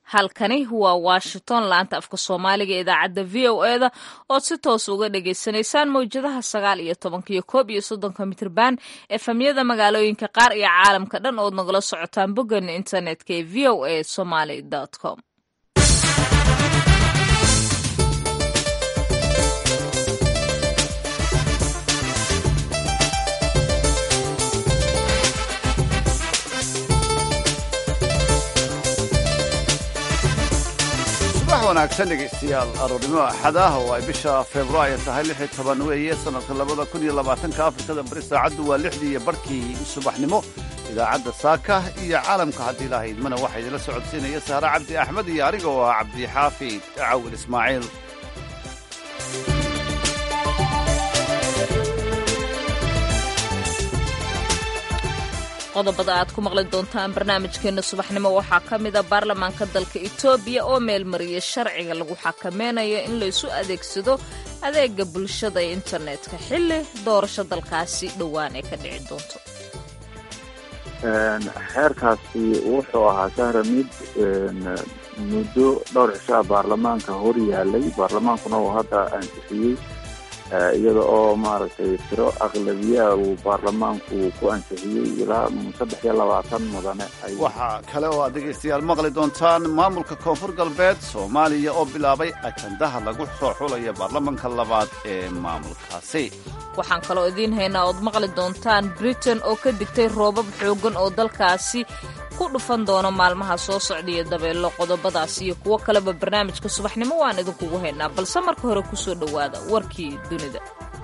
halkani waa washington laanta afka soomaaliga ee idaacadda v o e da ood si toos uga dhagaysanaysaan mawjadaha sagaal iyo tobanka iyo koob iyo soddonka mitrban efemyada magaalooyinka qaar iyo caalamka dhan ood nagala socotaan boggeena internetka ee v o a somaly com wanaagsan dhegaystayaal aroornimo axad ah oo ay bisha februaayo tahay lix iyo toban weeye sanadka labada kun iyo labaatanka afrikada bari saacaddu waa lixdii iyo barhkii subaxnimo idaacadda saaka iyo caalamka haddii ilaahay idmana waxaa idinla socodsiinaya saare cabdi axmed iyo aniga oo ah cabdixaafid cawil ismaaciil qodobada aad ku maqli doontaan barnaamijkeena subaxnimo waxaa ka mida baarlamaanka dalka etoobiya oo meelmariyay sharciga lagu xakameynayo in laysu adeegsado adeega bulshada ee internetka xilli doorasho dalkaasi dhowaan ay ka dhici doonto xeerkaasi wuxuu ahaa sahra mid muddo dhowr cishaa baarlamaanka hor yaalay baarlamaankuna uu hadda ansixiyey iyada oo maaragtay tiro aqlabiyaa uu baarlamaanku ku ansixiyey ilaa saddex iyo labaatan mudane waxaa kale oo aad dhegaystayaal maqli doontaan maamulka koonfur galbeed soomaaliya oo bilaabay ajandaha lagu soo xulaya baarlamanka labaad ee maamulkaasi waxaan kaloo idiin haynaa ood maqli doontaan britain oo ka digtay roobab xooggan oo dalkaasi ku dhufan doono maalmaha soo socdaiyo dabeello qodobadaas iyo kuwo kaleba barnaamijka subaxnimo waan idinkugu haynaa balse marka hore ku soo dhowaada warkii dunida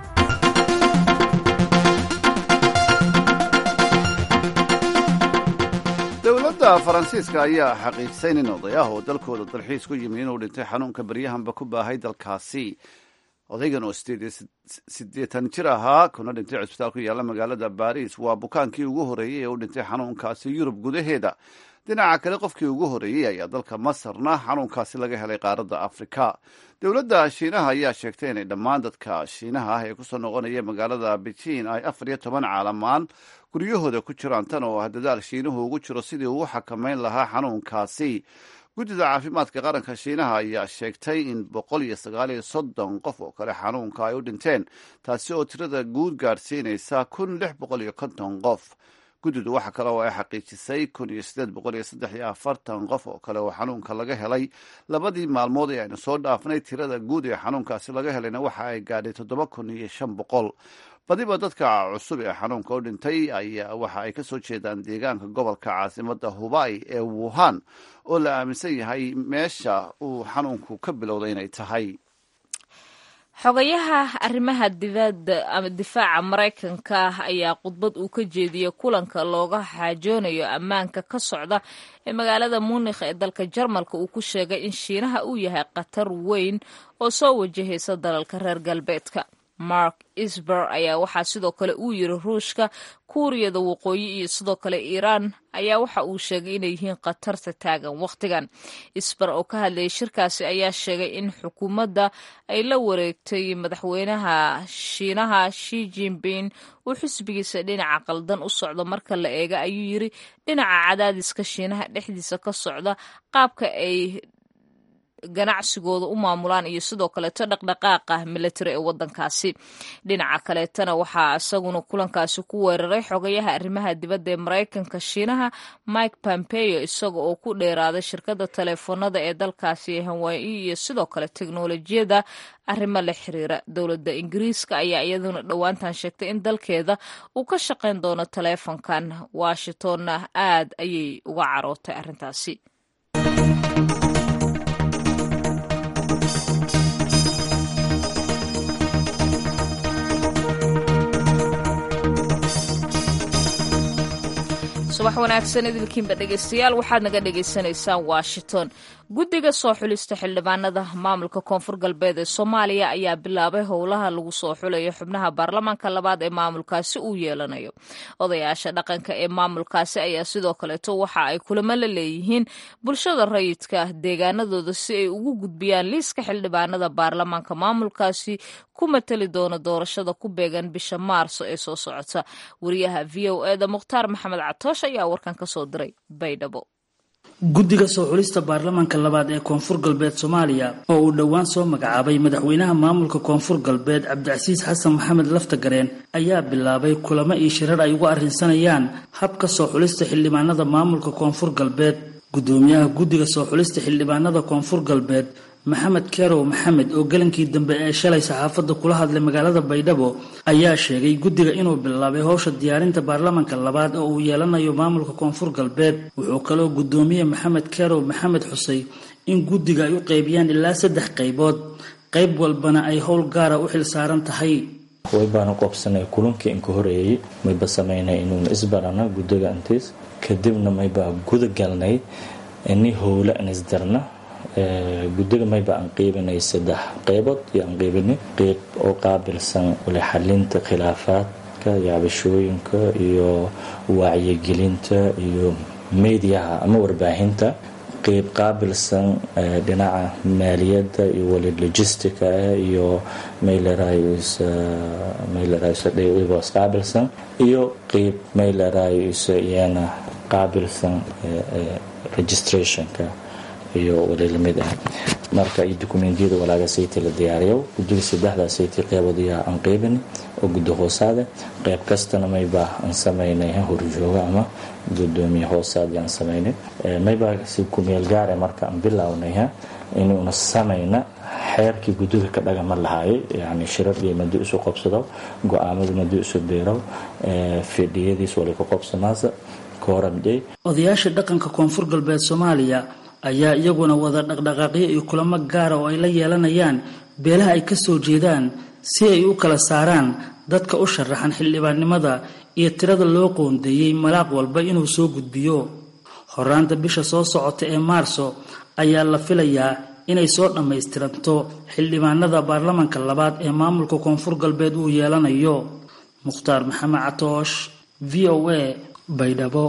dowladda faransiiska ayaa xaqiijisay nin odayaah oo dalkooda dalxiis ku yimi inuu dhintay xanuunka baryahanba ku baahay dalkaasi odaygan oo siddeetan jir ahaa kuna dhintay cusbitaal ku yaalla magaalada baris waa bukaankii ugu horreeyey ee u dhintay xanuunkaasi yurub gudaheeda dhinaca kale qofkii ugu horreeyey ayaa dalka masarna xanuunkaasi laga helay qaaradda afrika dowladda shiinaha ayaa sheegtay inay dhammaan dadka shiinaha ah ee kusoo noqonaya magaalada beijing ay afar iyo toban caalamaan guryahooda ku jiraan tan oo ah dadaal shiinuhu ugu jiro sidii uu xakameyn lahaa xanuunkaasi guddida caafimaadka qaranka shiinaha ayaa sheegtay in boqol iyo sagaal iyo soddon qof oo kale xanuunka ay u dhinteen taasi oo tirada guud gaadhsiinaysa kun lix boqol iyo konton qof guddidu waxa kale oo ay xaqiijisay kun iyo siddeed boqol iyo saddex iyo afartan qof oo kale oo xanuunka laga helay labadii maalmood ee aynu soo dhaafnay tirada guud ee xanuunkaasi laga helayna waxa ay gaadhay toddoba kun iyo shan boqol badiba dadka cusub ee xanuunka u dhintay ayaa waxa ay ka soo jeedaan deegaanka gobolka caasimadda hubay ee wuhan oo la aaminsan yahay meesha uu xanuunku ka bilowday inay tahay xogayaha arrimaha dibadda ama difaaca maraykanka ayaa khudbad uu ka jeediyey kulanka looga xaajoonayo ammaanka ka socda ee magaalada munikh ee dalka jarmalka uu ku sheegay in shiinaha uu yahay khatar weyn oo soo wajahaysa dalalka reer galbeedka mark isber ayaa waxaa sidoo kale uu yiri ruushka kuuriyada waqooyi iyo sidoo kale iiraan ayaa waxa uu sheegay inay yihiin khatarta taagan wakhtigan isber oo ka hadlayay shirkaasi ayaa sheegay in xukuumadda ay la wareegtay madaxweynaha shiinaha shi jinping uu xisbigiisa dhinaca qaldan u socdo marka la eega ayuu yiri dhinaca cadaadiska shiinaha dhexdiisa ka socda qaabka ay ganacsigooda u maamulaan iyo sidoo kaleeto dhaqdhaqaaqa military ee wadankaasi dhinaca kaleetana waxaa isaguna kulankaasi ku weeraray xogayaha arrimaha dibadda ee maraykanka shiinaha mike pompeo isaga oo ku dheeraaday shirkadda taleefoonada ee dalkaasi hawaayi iyo sidoo kale teknolojiyada arrimo la xiriira dowladda ingiriiska ayaa iyaduna dhowaantan sheegtay in dalkeeda uu ka shaqayn doono taleefonkan washingtonna aad ayay uga carootay arrintaasi subax wanaagsan idilkiinba dhegaystayaal waxaad naga dhagaysanaysaan washington guddiga soo xulista xildhibaanada maamulka koonfur galbeed ee soomaaliya ayaa bilaabay howlaha lagu soo xulayo xubnaha baarlamaanka labaad ee maamulkaasi uu yeelanayo odayaasha dhaqanka ee maamulkaasi ayaa sidoo kaleeto waxa ay kulamo la leeyihiin bulshada rayidka deegaanadooda si ay ugu gudbiyaan liiska xildhibaanada baarlamaanka maamulkaasi ku matali doona doorashada ku beegan bisha maarso ee soo socota wariyaha v o eda mukhtaar maxamed catoosh ayaa warkan ka soo diray baydhabo guddiga soo xulista baarlamaanka labaad ee koonfur galbeed soomaaliya oo uu dhowaan soo magacaabay madaxweynaha maamulka koonfur galbeed cabdicasiis xasan maxamed laftagareen ayaa bilaabay kulamo iyo shirar ay uga arrinsanayaan habka soo xulista xildhibaanada maamulka koonfur galbeed guddoomiyaha guddiga soo xulista xildhibaanada koonfur galbeed maxamed kerow maxamed oo galankii dambe ee shalay saxaafadda kula hadlay magaalada baydhabo ayaa sheegay guddiga inuu bilaabay howsha diyaarinta baarlamanka labaad oo uu yeelanayo maamulka koonfur galbeed wuxuu kaloo guddoomiye maxamed kerow maxamed xusay in guddiga ay u qaybiyaan ilaa saddex qaybood qayb walbana ay howl gaara u xil saaran tahay way baanu qobsanay kulankii inka horeeyey mayba samaynay inuuna isbarana guddiga intiis kadibna maybaa guda galnay ini howla in isdarna guddiga mayba aan qeybinay saddex qeybood iyo aan qeybinay qeyb oo qaabilsan wali xalinta khilaafaadka iyo cabashooyinka iyo wacyigelinta iyo mediyaha ama warbaahinta qeyb qaabilsan dhinaca maaliyadda iyo wali logistica iyo maylerayos qaabilsan iyo qeyb maylerayos iyana qaabilsan registrationka iyo wali lamid ah marka iyo dukumentiyada walaaga sayti la diyaariyo guddiga saddexdaa sayti qeybood ayaa aan qeybin oo guddi hoosaade qeyb kastana maybaa aan samaynay horjooga ama gudoomiye hoosaad aan samaynay maybaa si kumeel gaare marka aan bilownay inuuna samayna xeerkii guddiga ka dhagama lahaayay yani shirar iyo madi isu qobsado go-aamada madi isu biirow fidhiyadiis wali ka qobsamaasa kooramdhey odayaasha dhaqanka koonfur galbeed soomaaliya ayaa iyaguna wada dhaqdhaqaaqyo iyo kulamo gaara oo ay la yeelanayaan beelaha ay ka soo jeedaan si ay u kala saaraan dadka u sharaxan xildhibaannimada iyo tirada loo qoondeeyey malaaq walba inuu soo gudbiyo horaanta bisha soo socota ee maarso ayaa la filayaa inay soo dhammaystiranto xildhibaanada baarlamanka labaad ee maamulka koonfur galbeed uu yeelanayo mukhtaar maxamed catoosh v o a baydhabo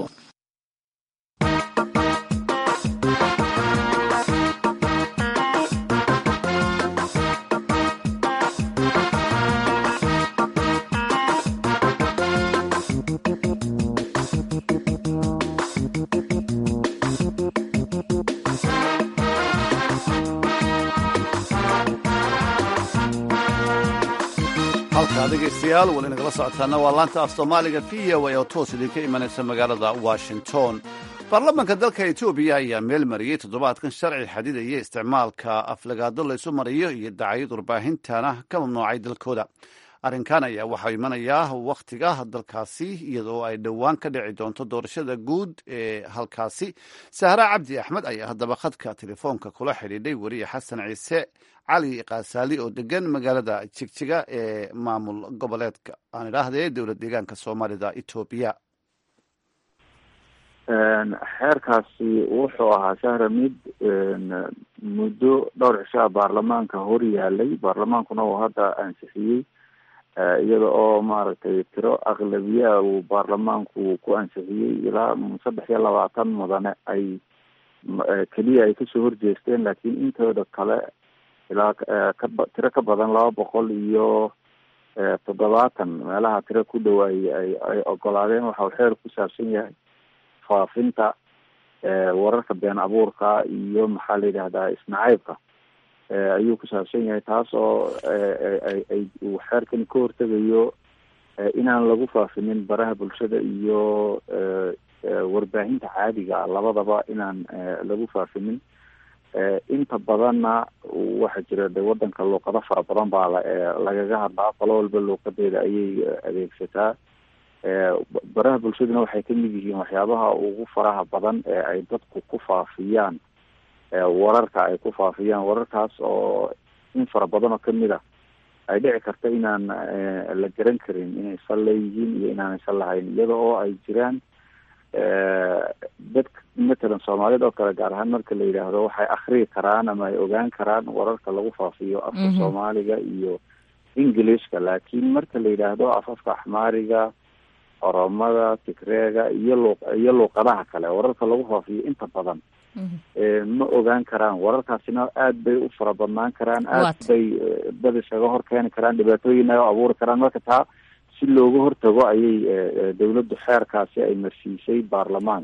halkaa dhegaystayaal weli nagala socotaana waa laanta af soomaaliga v o a oo toos idinka imanaysa magaalada washington baarlamanka dalka etoobiya ayaa meel mariyey toddobaadkan sharci xadidaya isticmaalka aflagaado laysu mariyo iyo dacayad warbaahintana ka mamnuucay dalkooda arrinkan ayaa waxaa imanayaa wakhtiga dalkaasi iyadoo ay dhowaan ka dhici doonto doorashada guud ee halkaasi sahra cabdi axmed ayaa haddaba khadka telefoonka kula xidhiidhay weriye xasan ciise cali kaasaali oo degan magaalada jigjiga ee maamul goboleedka aan idhaahdee dowlad deegaanka soomaalida etoobiya xeerkaasi wuxuu ahaa sahra mid muddo dhowr cishaa baarlamaanka hor yaalay baarlamaankuna uu hadda ansixiyey iyada oo maaragtay tiro aqlabiyaa uu baarlamaanku ku ansixiyey ilaa saddex iyo labaatan mudane ay keliya ay kasoo horjeesteen laakiin intooda kale ilaa kaba tiro ka badan laba boqol iyo toddobaatan meelaha tiro ku dhow ay ay ay ogolaadeen waxa uu xeer ku saabsan yahay faafinta wararka been abuurka iyo maxaa la yidhahdaa isnacaybka ayuu ku saabsan yahay taas oo ay uu xeerkani ka hortegayo inaan lagu faafinin baraha bulshada iyo warbaahinta caadiga labadaba inaan lagu faafinin inta badanna waxaa jira de wadanka luuqado fara badan baa lagaga hadlaa qolo walba luuqadeeda ayay adeegsataa baraha bulshaduna waxay kamid yihiin waxyaabaha ugu faraha badan ee ay dadku ku faafiyaan wararka ay ku faafiyaan wararkaas oo in fara badan oo kamid a ay dhici karta inaan la garan karin inay sal leeyihiin iyo inaanay sal lahayn iyada oo ay jiraan dadka matalan soomaalida oo kale gaar ahaan marka la yidhaahdo waxay akriyi karaan ama ay ogaan karaan wararka lagu faafiyo afka soomaaliga iyo englishka laakiin marka la yidhaahdo afafka axmaariga oromada tigreega iyo lu iyo luuqadaha kale wararka lagu faafiyo inta badan ma ogaan karaan wararkaasina aad bay u fara badnaan karaan aad bay dad isaga hor keeni karaan dhibaatooyin ay abuuri karaan marka taa si looga hortago ayay dawladdu xeerkaasi ay marsiisay baarlamaanka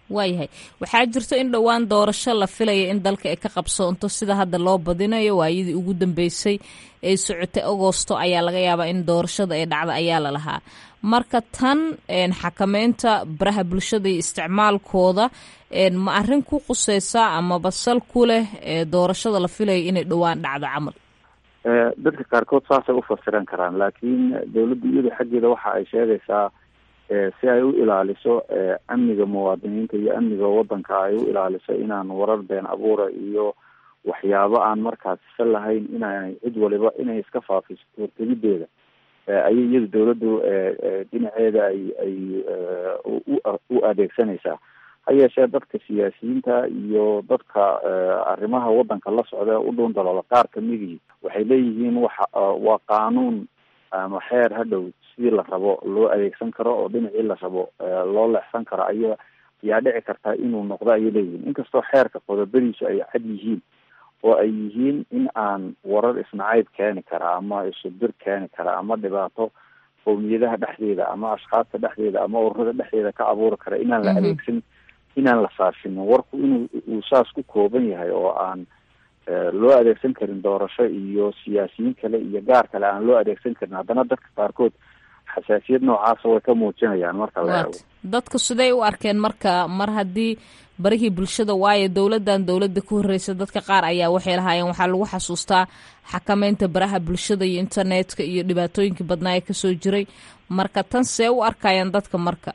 waayahay waxaa jirto in dhowaan doorasho la filaya in dalka ay ka qabsoonto sida hadda loo badinayo waayadii ugu dambeysay ee socotay agosto ayaa laga yaabaa in doorashada ay dhacda ayaa la lahaa marka tan xakameynta baraha bulshada iyo isticmaalkooda ma arrin ku quseysa ama basal ku leh doorashada la filaya inay dhowaan dhacdo camal dadka qaarkood saasay ufasiran karaan laakiin dawladda iyada xaggeeda waxa ay sheegaysaa si ay u ilaaliso amniga muwaadiniinta iyo amniga wadanka ay u ilaaliso inaan warar been abuura iyo waxyaabo aan markaas isa lahayn inay cid waliba inay iska faafiso hortegideeda ayay iyada dawladdu dhinaceeda ay ay u adeegsanaysaa ha yeeshee dadka siyaasiyiinta iyo dadka arrimaha wadanka la socda u dhuun daloola qaar kamidii waxay leeyihiin waxa waa qaanuun ama xeer hadhow sidii la rabo loo adeegsan karo oo dhinacii la rabo loo leexsan karo aya ayaa dhici kartaa inuu noqdo ayay leeyihiin inkastoo xeerka qodobadiisu ay cad yihiin oo ay yihiin in aan warar isnacayb keeni kara ama isudir keeni kara ama dhibaato qowmiyadaha dhexdeeda ama ashkaasta dhexdeeda ama ururada dhexdeeda ka abuuri kara inaan la adeegsan inaan la faafinin warku inuu uu saas ku kooban yahay oo aan loo adeegsan karin doorasho iyo siyaasiyiin kale iyo gaar kale aan loo adeegsan karin haddana dadka qaarkood xasaasiyad noocaasa way ka muujinayaan marka la eego dadku siday u arkeen marka mar haddii barihii bulshada waayo dowladdan dowladda ka horreysa dadka qaar ayaa waxay lahaayeen waxaa lagu xasuustaa xakameynta baraha bulshada iyo internetka iyo dhibaatooyinkii badnaa ee kasoo jiray marka tan see u arkayaan dadka marka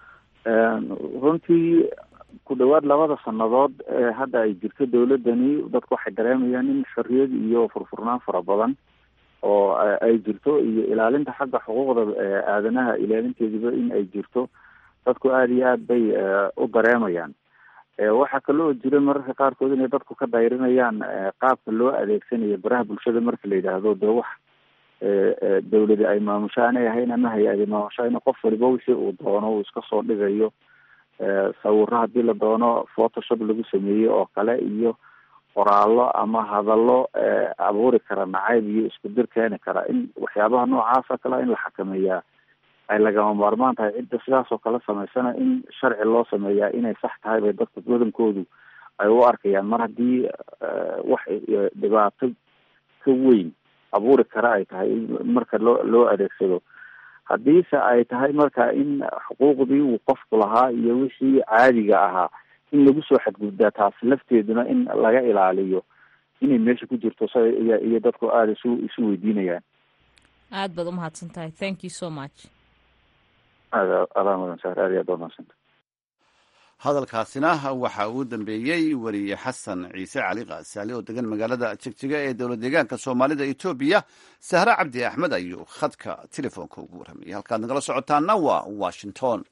runtii ku dhawaad labada sanadood ee hadda ay jirto dawladani dadku waxay dareemayaan in xorriyad iyo furfurnaan fara badan oo ay jirto iyo ilaalinta xagga xuquuqda aadanaha ilaalinteediba in ay jirto dadku aada iyo aad bay u dareemayaan waxaa kaloo jira mararka qaarkood inay dadku ka dayrinayaan qaabka loo adeegsanayo baraha bulshada marka la yidhaahdo dee wax dawladi ay maamusho aanay ahayn ama hay-adi maamusho in qof waliba wixii uu doono uu iska soo dhigayo sawiro haddii la doono photoshop lagu sameeyey oo kale iyo qoraallo ama hadallo abuuri kara nacayb iyo isku dir keeni kara in waxyaabaha noocaasa kale in la xakameeyaa ay lagama maarmaan tahay cidda sidaas oo kale samaysana in sharci loo sameeyaa inay sax tahay bay dadka badankoodu ay u arkayaan mar haddii wax dhibaato ka weyn abuuri kara ay tahay marka loo loo adeegsado haddiise ay tahay marka in xuquuqdii uu qofku lahaa iyo wixii caadiga ahaa in lagu soo xadgudbaa taas lafteeduna in laga ilaaliyo inay meesha ku jirto s iyo dadku aada isu isu weydiinayaan aad baad umahadsan tahay thank you so much aada adaa mudan saar aad iyo aad umahadsanta hadalkaasina waxa uu dambeeyey weriye xasan ciise cali kaasaali oo degan magaalada jegjiga ee dowlad deegaanka soomaalida etoobiya sahre cabdi axmed ayuu khadka telefoonka ugu warramayay halkaad nagala socotaana waa washington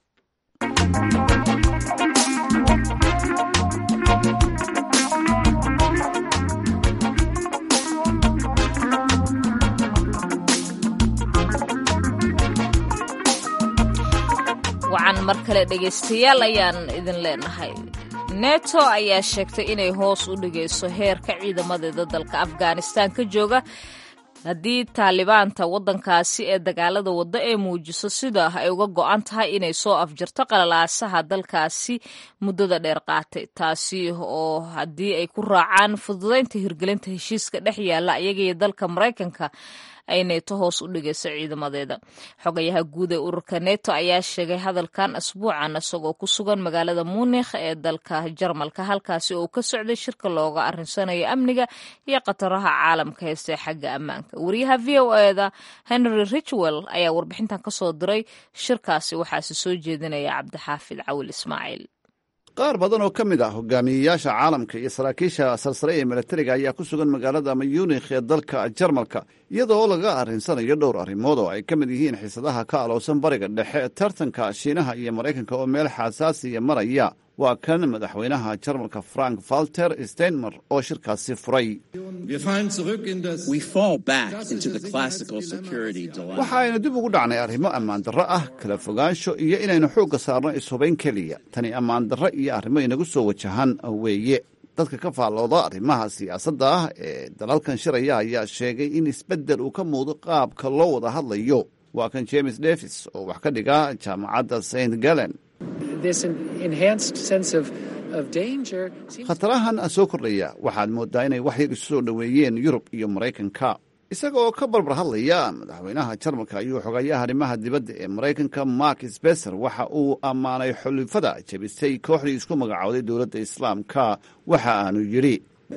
wacan mar kale dhegaystayaal ayaan idin leenahay neto ayaa sheegtay inay hoos u dhigayso heerka ciidamadeeda dalka afghanistan ka jooga haddii taalibaanta waddankaasi ee dagaalada wadda ee muujiso sida ay uga go-an tahay inay soo afjarto qalalaasaha dalkaasi muddada dheer qaatay taasi oo haddii ay ku raacaan fududaynta hirgelinta heshiiska dhex yaalla iyagaiyo dalka maraykanka ay neeto hoos u dhigayso ciidamadeeda xogayaha guud ee ururka neto ayaa sheegay hadalkan asbuucan isagoo ku sugan magaalada munikh ee dalka jarmalka halkaasi oo ka socday shirka looga arinsanayo amniga iyo khataraha caalamka heystee xagga ammaanka wariyaha v o eda henry richwell ayaa warbixintan kasoo diray shirkaasi waxaase soo jeedinaya cabdixaafid cawil ismaaciil qaar badan oo ka mid ah hogaamiyeyaasha caalamka iyo saraakiisha sarsare ee milatariga ayaa ku sugan magaalada munikh ee dalka jarmalka iyadoo laga arrinsanayo dhowr arrimood oo ay ka mid yihiin xiisadaha ka alowsan bariga dhexe tartanka shiinaha iyo maraykanka oo meel xasaasiya maraya waa kan madaxweynaha jarmalka frank valter steinmer oo shirkaasi furay waxa aynu dib ugu dhacnay arrimo ammaan darro ah kala fogaansho iyo inaynu xoogga saarno ishubayn keliya tani ammaan darro iyo arrimo inagu soo wajahan weeye dadka ka faallooda arrimaha siyaasadda ah ee dalalkan shiraya ayaa sheegay in isbeddel uu ka muudo qaabka loo wada hadlayo waa kan james davis oo wax ka dhiga jaamacadda st galen khatarahan soo kordhaya waxaad moodaa inay wax yar isu soo dhoweeyeen yurub iyo maraykanka isaga oo ka barbar hadlaya madaxweynaha jarmalka ayuu xogayaha arrimaha dibadda ee maraykanka mark sbeser waxa uu ammaanay xulifada jebisay kooxdii isku magacowday dowladda islaamka waxa aanu yidhi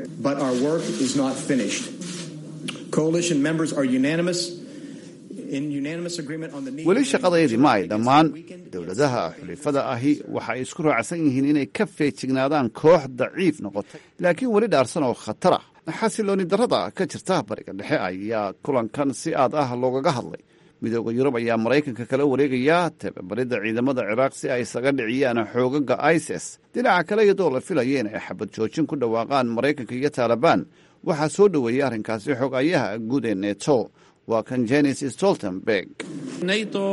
weli shaqadayadii ma ay dhammaan dowladaha xulifada ahi waxa ay isku raacsan yihiin inay ka feejignaadaan koox daciif noqotay laakiin weli dhaarsan oo khatar ah xasilooni darrada ka jirta bariga dhexe ayaa kulankan si aad ah loogaga hadlay midooda yurub ayaa maraykanka kala wareegaya tababaridda ciidamada ciraaq si ay isaga dhiciyaan xoogaga isis dhinaca kale iyadoo la filaya in ay xabad joojin ku dhawaaqaan maraykanka iyo taalibaan waxaa soo dhoweeyey arrinkaasi xogayaha guud ee neto waa kan jenis stoltenberg neto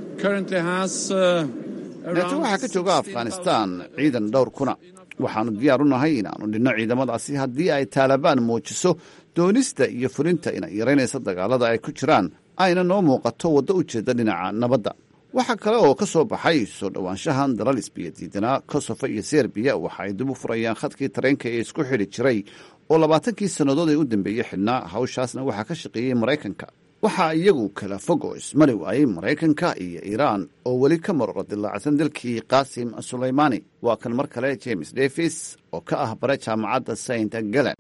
waxaa ka jooga afghanistan ciidan dhowr kuna waxaanu diyaar u nahay inaannu dhinno ciidamadaasi haddii ay taalibaan muujiso doonista iyo fulinta inay yaraynaysa dagaalada ay ku jiraan ayna noo muuqato waddo u jeeda dhinaca nabadda waxaa kale oo ka soo baxay soo dhowaanshahan dalal isbiya diidanaa kosovo iyo serbiya waxa ay dib u furayaan khadkii tareenka ee isku xidhi jiray oo labaatankii sannadood ee u dambeeyey xidhnaa hawshaasna waxaa ka shaqeeyey maraykanka waxaa iyagu kala fog oo ismari waayey maraykanka iyo iiraan oo weli ka maroro dilaacsan dalkii qaasim sulaymaani waa kan mar kale james davis oo ka ah bare jaamacadda saint galen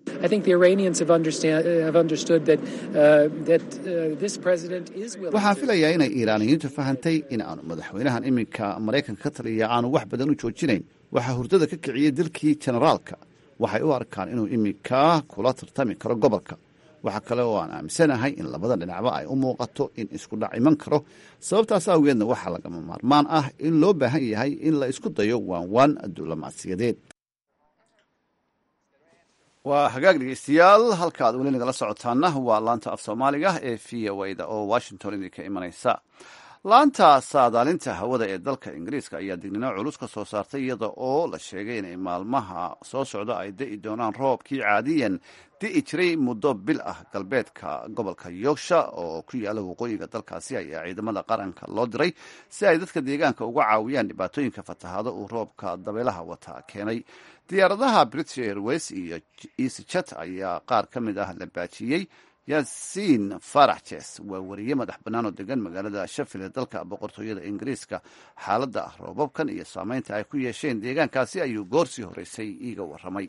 waxaan filayaa inay iiraaniyiintu fahantay in aanu madaxweynahan iminka maraykanka ka taliya aanu wax badan u joojinayn waxaa hurdada ka kiciyey dilkii jenaraalka waxay u arkaan inuu iminka kula tartami karo gobolka waxaa kale oo aan aaminsanahay in labada dhinacba ay u muuqato in isku dhac iman karo sababtaas awgeedna waxaa lagama maarmaan ah in loo baahan yahay in la isku dayo waanwaan diblomaasiyadeed waa hagaag dhegeystayaal halkaad weli nagala socotaana waa laanta af soomaaliga ee v o da oo washington idinka imanaysa laanta saadaalinta hawada ee dalka ingiriiska ayaa dignino culus ka soo saartay iyada oo la sheegay inay maalmaha soo socda ay da'i doonaan roobkii caadiyan di'i jiray muddo bil ah galbeedka gobolka yorksha oo ku yaala waqooyiga dalkaasi ayaa ciidamada qaranka loo diray si ay dadka deegaanka uga caawiyaan dhibaatooyinka fatahaado uu roobka dabeelaha wata keenay diyaaradaha british airways iyo easyjet ayaa qaar ka mid ah la baajiyey yaasiin farax jes waa wariye madax bannaan oo degan magaalada shafil ee dalka boqortooyada ingiriiska xaaladda roobabkan iyo saameynta ay ku yeesheen deegaankaasi ayuu goorsii horeysay iiga warramay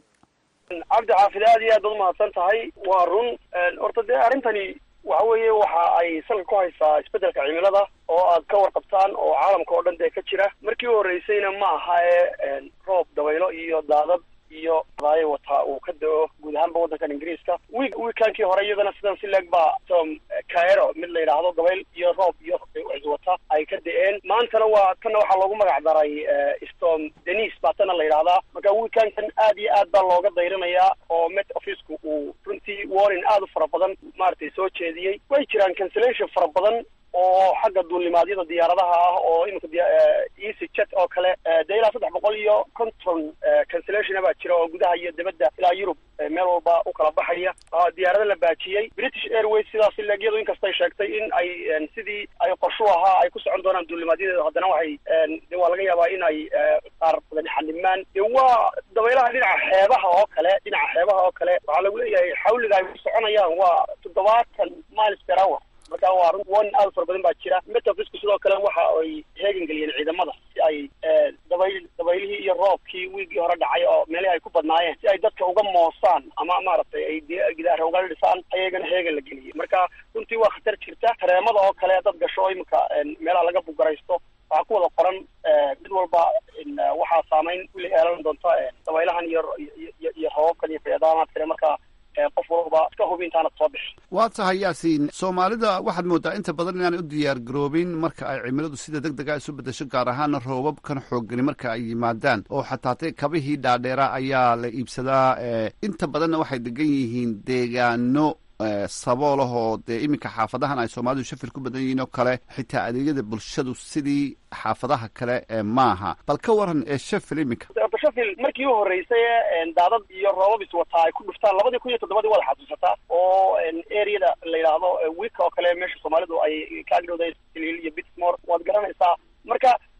cabdi xaafid aad iyo aad baad umahadsan tahay waa run horta dee arrintani waxa weeye waxa ay salka ku haysaa isbeddelka cimilada oo aad ka warqabtaan oo caalamka oo dhan dee ka jira markii u horreysayna ma aha ee roob dabaylo iyo daadad iyo daayo wataa uu ka da-o guud ahaanba waddankan ingiriiska wiik wiikaankii hore iyadana sidan si leeg baa tom caero mid la yidhaahdo dabayl iyo roob iyo iswata ay ka da-een maantana waa tanna waxaa loogu magac daray storm denis baa tana la yidhahdaa marka wiikaankan aad iyo aad baa looga dayrinayaa oo met officku uu runtii warning aad u fara badan maaragtay soo jeediyey way jiraan cancellation fara badan oo xagga duulimaadyada diyaaradaha ah oo iminka easy jet oo kale dee ilaa saddex boqol iyo konton cancellationa baa jira oo gudaha iyo dibadda ilaa yurub meel walba u kala baxaya diyaarada la baajiyey british airways sidaas leegyadu inkastay sheegtay in ay sidii ay qorshu ahaa ay ku socon doonaan duulimaadyadeeda haddana waxay de waa laga yaabaa in ay qaar badan xalimaan de waa dabaylaha dhinaca xeebaha oo kale dhinaca xeebaha oo kale waxaa lagu leeyahay xawliga ay ku soconayaan waa toddobaatan miles per hour marka waa run warning aad u fara badan baa jira metafisku sidoo kale waxa ay heegan geliyeen ciidamada si ay dabayl dabaylihii iyo roobkii wiigii hore dhacay oo meelihii ay ku badnaayeen si ay dadka uga moosaan ama maaragtay ay gidaara uga dhisaan ayagana heegan la geliyey marka runtii waa khatar jirta tareemada oo kale dad gasho oo iminka meelaha laga bugaraysto waxaa ku wada qoran mid walba waxaa saameyn wili yeelan doonta dabaylahan iyo iyo roobabkan iyo feedaamaadkane marka qof walba iska hubi intaanad soo bixi waa tahay yaasiin soomaalida waxaad moodaa inta badan inaanay u diyaar garoobin marka ay cimiladu sida deg dega isu bedesho gaar ahaana roobabkan xooggani marka ay yimaadaan oo xataa te kabihii dhaadheera ayaa la iibsadaa inta badanna waxay degan yihiin deegaano saboolahoo dee iminka xaafadahan ay soomaalidu shafil ku badan yihiin oo kale xitaa adeegyada bulshadu sidii xaafadaha kale maaha bal ka waran ee shafil iminka shafil markii u horreysay daadad iyo roobab iswataa ay ku dhuftaan labadii kun iyo toddobadii waad xasuusataa oo areada la yidhaahdo wika oo kale meesha soomaalidu ay ka agdhowda iyo bitmore waad garanaysaa marka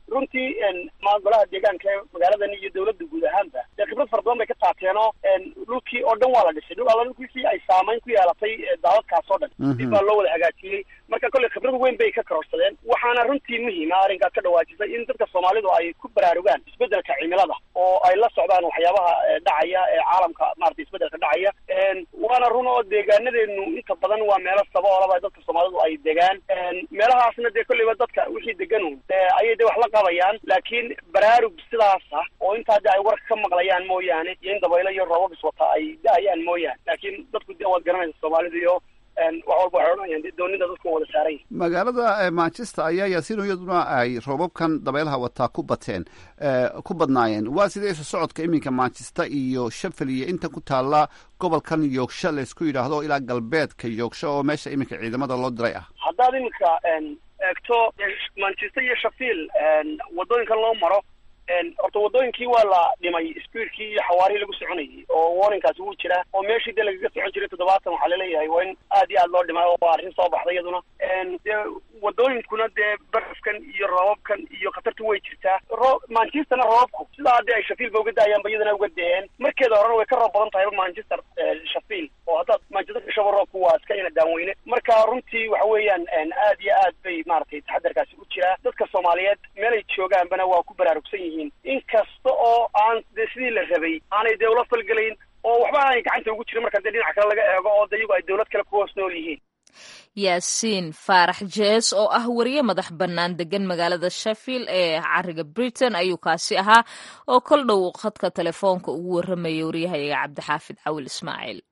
runtii golaha deegaanka ee magaaladan iyo dawladda guud ahaanba dee khibrad fara badan bay ka qaateenoo dhulkii oo dhan waa la dhisay dhul alla dhulkiisii ay saamayn ku yeelatay daadadkaas oo dhan dib baa loo wada hagaajiyey marka kolley khibrad weyn bay ka kororsadeen waxaana runtii muhiima arrinkaad ka dhawaajisay in dadka soomaalidu ay ku baraarugaan isbeddelka cimilada oo ay la socdaan waxyaabaha dhacaya ee caalamka maarata isbeddelka dhacaya waana run oo deegaanadeenu inta badan waa meelo saboolaba dadka soomaalidu ay degaan meelahaasna dee kolleyba dadka wixii deganun ayay de wax la qabayaan laakiin baraarug sidaas ah oo intaa de ay warka ka maqlayaan mooyaane iyo in dabaylo iyo roobab iswata ay da-ayaan mooyaane laakiin dadku de waad garanaysa soomaalidu iyo wax walba waxay odhanayaan de doonida dadku wada saaran yihin magaalada manchester ayaa yaasiin iyaduna ay roobabkan dabeelaha wataa ku bateen ku badnaayeen waa sidee isu socodka iminka manchester iyo sheffield iyo inta ku taalla gobolkan yoogsha laysku yidhaahdo ilaa galbeedka yoogsha oo meesha iminka ciidamada loo diray ah haddaad iminka eegto manchester iyo sheffield waddooyinkan loo maro horta waddooyinkii waa la dhimay speedkii iyo xawaarihii lagu soconayay oo warninkaasi wuu jiraa oo meeshii dee lagaga socon jiray toddobaatan waxaa laleeyahay waa in aad iyo aad loo dhimay oo waa arrin soo baxday iyaduna dee waddooyinkuna dee barafkan iyo roobabkan iyo khatartu way jirtaa ro manchesterna roobabku sidaa dee ay shafiil ba uga daayaanba iyadana uga deen markeeda horena way ka roob badan tahay manchester shafiil oo haddaad manchester gashaba roobku waa iska ina daanweyne marka runtii waxa weeyaan aad iyo aad bay maaragtay taxadarkaasi u jiraa dadka soomaaliyeed meelay joogaanbana waa ku baraarugsan yihiin in kasta oo aan dee sidii la rabay aanay dee ula falgelayn oo waxba aanay gacanta ugu jirin marka dee dhinaca kale laga eego oo de iyagu ay dawlad kale ku hoos nool yihiin yaasiin faarax jees oo ah wariye madax bannaan degan magaalada sheffield ee cariga britain ayuu kaasi ahaa oo kol dhow khadka telefoonka ugu warramayay waryahayaga cabdixaafid cawil ismaaciil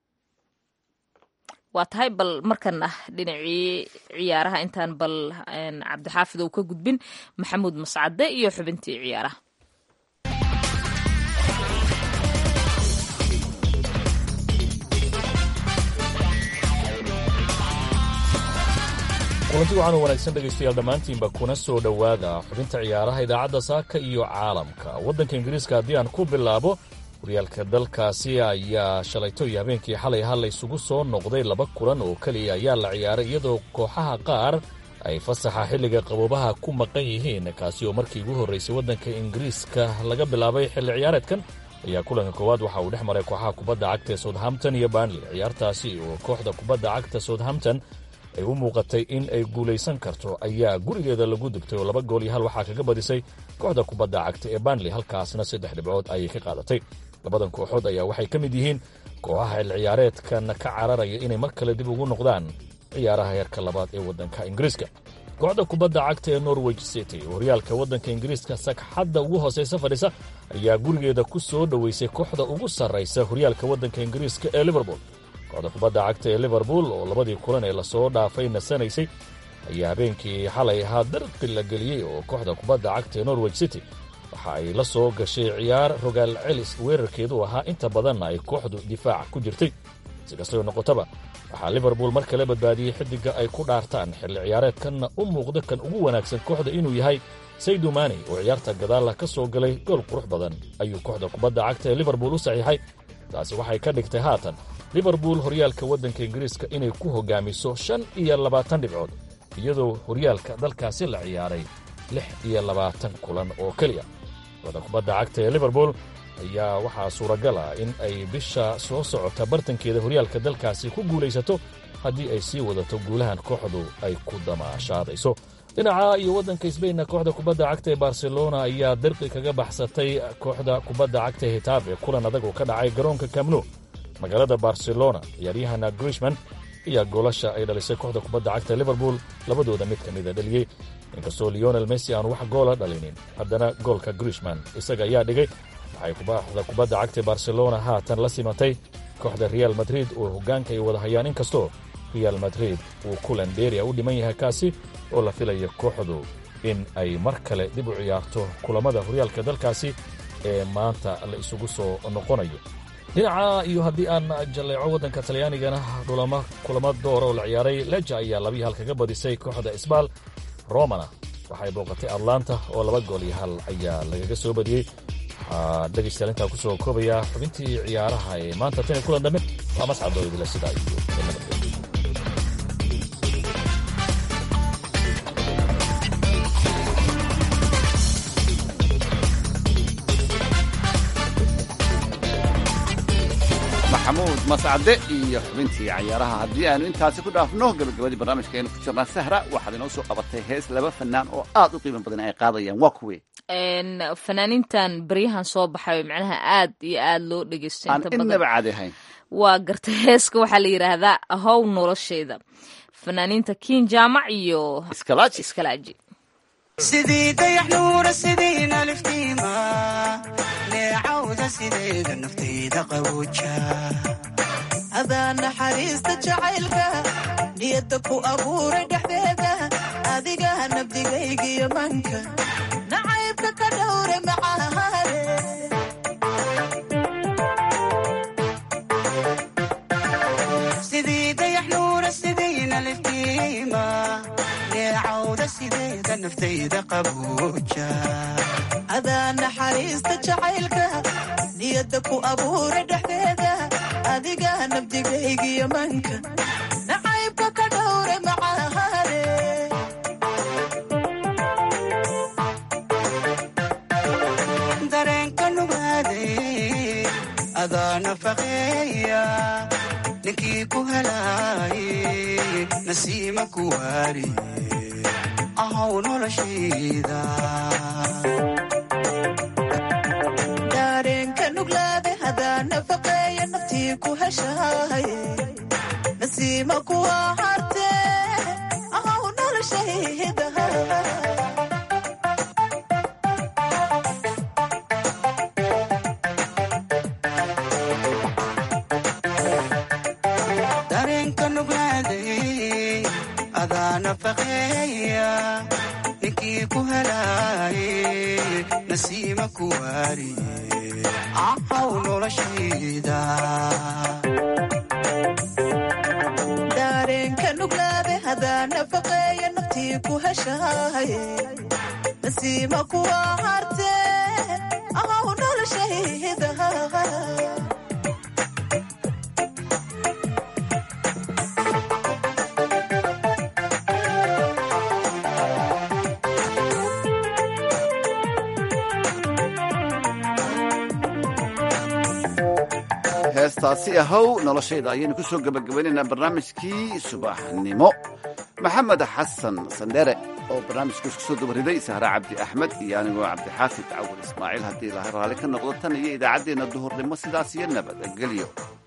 waa tahay bal markana dhinacii ciyaaraha intaan bal cabdixaafid ou ka gudbin maxamuud mascade iyo xubintii ciyaaraha kulanti waxaanu wanaagsan dhegaystayaal dhammaantiinba kuna soo dhowaada xubinta ciyaaraha idaacadda saaka iyo caalamka waddanka ingiriiska haddii aan ku bilaabo horyaalka dalkaasi ayaa shalayto iyo habeenkii xalay ha la isugu soo noqday laba kulan oo keliya ayaa la ciyaaray iyadoo kooxaha qaar ay fasaxa xilliga qaboobaha ku maqan yihiin kaasi oo markii ugu horraysay waddanka ingiriiska laga bilaabay xilli ciyaareedkan ayaa kulanka koowaad waxa uu dhex maray kooxaha kubadda cagta ee southampton iyo barnley ciyaartaasi oo kooxda kubadda cagta southampton ay u muuqatay in ay guulaysan karto ayaa gurigeeda lagu dubtay oo laba gool iyo hal waxaa kaga badisay kooxda kubadda cagta ee barnley halkaasna saddex dhibcood ayay ka qaadatay labadan kooxood ayaa waxay ka mid yihiin kooxaha xil ciyaareedkan ka cararaya inay mar kale dib ugu noqdaan ciyaaraha heerka labaad ee waddanka ingiriiska kooxda kubadda cagta ee norwich city oo horyaalka waddanka ingiriiska sagxadda ugu hoosaysa fadhisa ayaa gurigeeda ku soo dhoweysay kooxda ugu sarraysa horyaalka waddanka ingiriiska ee liverpool kooxda kubadda cagta ee liverpool oo labadii kulan ee lasoo dhaafay nasanaysay ayaa habeenkii xalay ahaa darqi la geliyey oo kooxda kubadda cagta ee norwich city waxa ay la soo gashay ciyaar rogaal celis weerarkeedu ahaa inta badanna ay kooxdu difaaca ku jirtay si kastoo noqotaba waxaa liverpool mar kale badbaadiyey xiddigga ay ku dhaartaan xilli ciyaareedkanna u muuqda kan ugu wanaagsan kooxda inuu yahay saydu maani oo ciyaarta gadaalla ka soo galay gool qurux badan ayuu kooxda kubadda cagta ee liverpool u saxiixay taasi waxay ka dhigtay haatan liverpool horyaalka waddanka ingiriiska inay ku hoggaamiso shan iyo labaatan dhibcood iyadoo horyaalka dalkaasi la ciyaaray lix iyo labaatan kulan oo keliya kooxda kubadda cagta ee liverpool ayaa waxaa suuragal ah in ay bisha soo socota bartankeeda horyaalka dalkaasi ku guulaysato haddii ay sii wadato guulahan kooxdu ay ku damaashaadayso dhinaca iyo waddanka sbainna kooxda kubadda cagta ee barcelona ayaa dirqi kaga baxsatay kooxda kubadda cagta ee hitaab ee kulan adag oo ka dhacay garoonka kamnu magaalada barcelona ciyaaryahana grishman ayaa goolasha ay dhalisay kooxda kubadda cagta liverpool labadooda mid ka mida dheliyey inkastoo leonel messi aanu wax goola dhalinin haddana goolka grishman isaga ayaa dhigay waxay kooxda kubadda cagta barcelona haatan la simatay kooxda real madrid oo hoggaanka ay wada hayaan inkastoo real madrid uu kulan dheeria u dhiman yahay kaasi oo la filayo kooxdu in ay mar kale dib u ciyaarto kulammada horyaalka dalkaasi ee maanta la isugu soo noqonayo dhinaca iyo haddii aan jalleeco waddanka talyaanigana kulamo doora oo la ciyaaray leja ayaa labiyi hal kaga badisay kooxda isbaal romana waxay booqatay atlanta oo laba gool iyo hal ayaa lagaga soo badiyey waxaa dhegaystayaal intaa ku soo koobaya xubintii ciyaaraha ee maanta tan iyo kulan dambe waa mascadoo idila sidaa iyo nabadgelyo maxamuud mascade iyo xubintii cayaaraha haddii aanu intaasi ku dhaafno gabagabadii barnaamijka aynu ku jirnaa sahra waxaad inoo soo qabatay hees laba fanaan oo aad u qiimo badan ay qaadayaan waa kuwe fanaaniintan baryahan soo baxay macnaha aad iyo aad loo dhegeysto aan inta badan innaba caadi ahayn waa gartay heeska waxaa la yidhaahdaa ahow noloshayda fanaaniinta kiin jaamac iyo iskalaaji iskalaaji sidii dayax nuura sidiina liftiima neecawda sideeda naftayda qabooja adaa naxariista jacaylka niyadda ku abuuray dhexdeeda adiga nabdigaygiyo manka nacaybka ka dhowre macahaale sidii dayax nuura sidiina liftiima neecawda sideeda naftayda qabooja adaa naxariista jacaylka niyadda ku abuuray dhexdeeda adiga nabdigaygiyo manka nacaybka ka dhowre macahaale dareenka nugaaday adaa nafaqeeya ninkii ku helaayay nasiima ku waariye ahow noloshayda dareenka nuglaade hadaa nafaqeeya naftii ku heshaaye nasiima kuwa harte ahow noloshayda dareenka nuglaaday adaa nafaqeeya ninkii ku helaayay nasiima ku waariye ahow noloshayda dareenka nuglaade hadaa nafaqeeya naftii ku heshaaye nasiima kuwa harte ahow noloshayda heestaasi ahow noloshayda ayaynu ku soo gebagabaynaynaa barnaamijkii subaxnimo maxamed xasan sandhere oo barnaamijka isku soo dabariday sahre cabdi axmed iyo anigoo cabdixaafid cawal ismaaciil haddii ilahay raalli ka noqdo tan iyo idaacaddeenna duhurnimo sidaas iyo nabadgelyo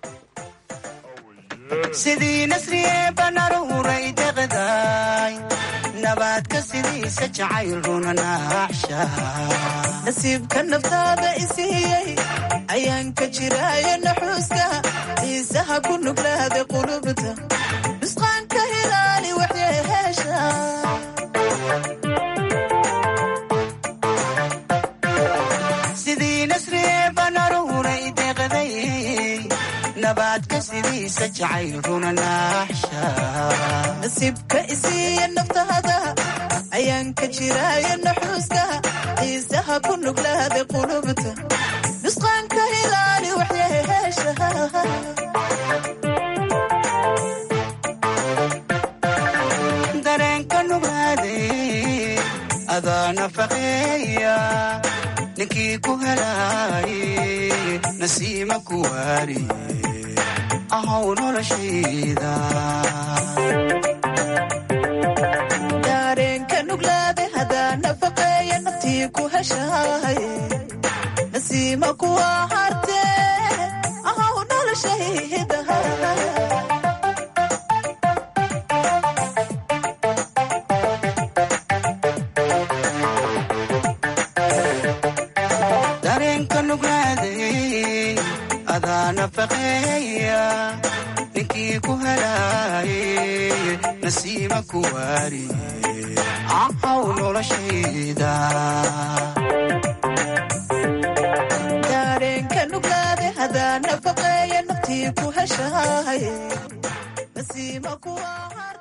sidii nasriye banaruuray deqdaay nabaadka sidiisa jacayl runa naaxsha nasiibka naftaada isiiyey ayaan ka jiraayo naxuuska xiisaha ku nuglaada qulubta nusqaanka hilaali waxyeheesha sidii nasriye banaruuray deqday nabaadka sidiisa jacayl runa naaxsha nasiibka isiiya naftaada ayaan ka jiraayo naxuuska xiisaha ku nuglaada qulubta nusqaanka hilaali waxyeheesha dareenka nugaaday adaa nafaqeeya ninkii ku helaayay nasiima ku waariye ahow noloshayda dareenka nuglaade hadaa nafaqeeya naftii ku heshaaye nasiima kuwa harte ahow noloshayda dareenka nuglaaday adaa nafaqeeya ninkii ku helaayay nasiima ku waariye ahow noloshayda dareenka nuglaade hadaa nafaqeeya naftii ku heshaaye nasiima kuwa harte